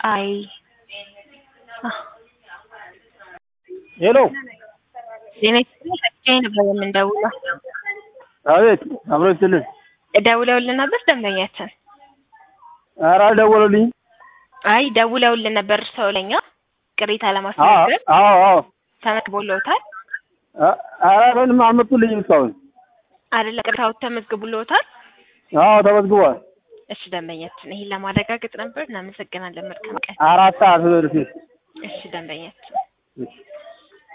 አይ አህ ሄሎ ዜና ይስጥልኝ ነበር የምንደውለው። አቤት አብሮ ይስጥልን። ደውለውልን ነበር ደንበኛችን። ኧረ አልደወሉልኝም። አይ ደውለውልን ነበር ሰው ለኛ ቅሬታ አዎ ለማስተናገድ አዎ አዎ ተመዝግቦልዎታል አ- ኧረ ምንም አልመጡልኝም እስካሁን። አይደለ? ቅሬታው ተመዝግቦልዎታል? አዎ ተመዝግቧል። እሺ ደንበኛችን፣ ይሄን ለማረጋገጥ ነበር። እናመሰግናለን። መልካም ቀን። አራት ሰዓት በፊት እሺ ደንበኛችን። እሺ